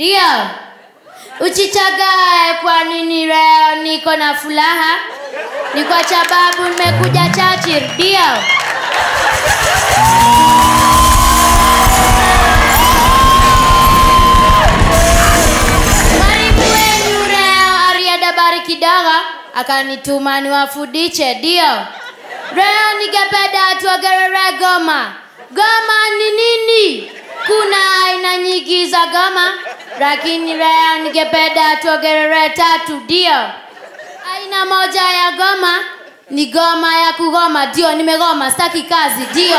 ndio uchichagae kwa nini leo niko na furaha ni kwa sababu nimekuja chachir ndio mwalimu wenu leo ariadabari kidogo akanituma niwafundishe ndio leo ningependa tuongelele goma goma ni nini kuna aina nyingi za goma lakini leo ningependa tuongelele tatu ndio aina moja ya goma ni goma ya kugoma ndio nimegoma staki kazi ndio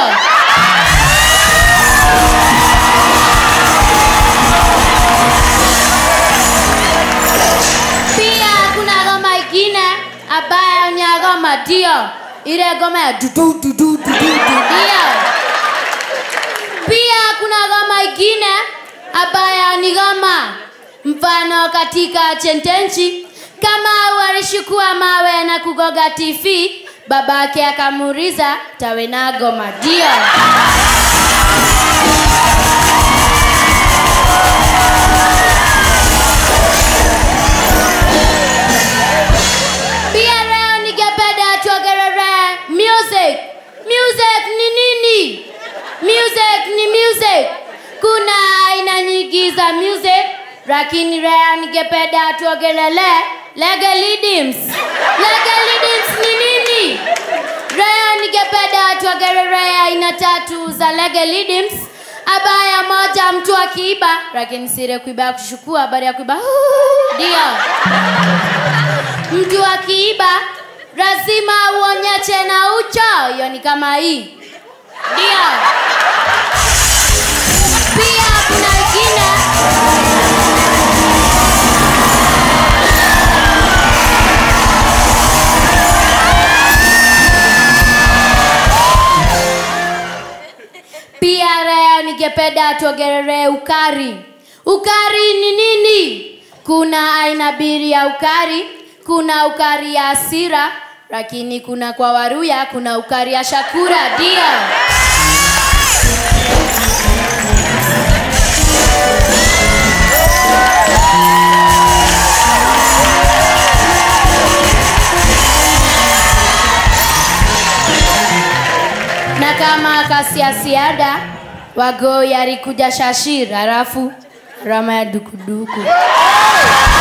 pia kuna goma ingine ambayo ni ya goma ndio ile goma ya dudu dudu dudu dudu, ndio pia kuna goma ingine ambayo ni goma mfano katika chentenchi kama walishukua mawe na kugoga tv babake akamuuliza tawe na goma ndio pia leo ningependa tuongelele music music ni nini music ni music kuna aina nyingi za music lakini leo ningependa tuongelele legalidims legalidims ni nini leo ningependa tuongelele aina tatu za legalidims abaya moja mtu akiiba lakini sire kuiba ya kushukua habari ya kuiba ndio mtu akiiba lazima uonyeche na ucho hiyo ni kama hii ndio pia kuna ingine pia leo ningependa tuongelee ukari ukari ni nini kuna aina mbili ya ukari kuna ukari ya asira lakini kuna kwa waruya kuna ukari ya shakura ndio na kama kasiasiada wagoi alikuja shashir halafu rama ya dukuduku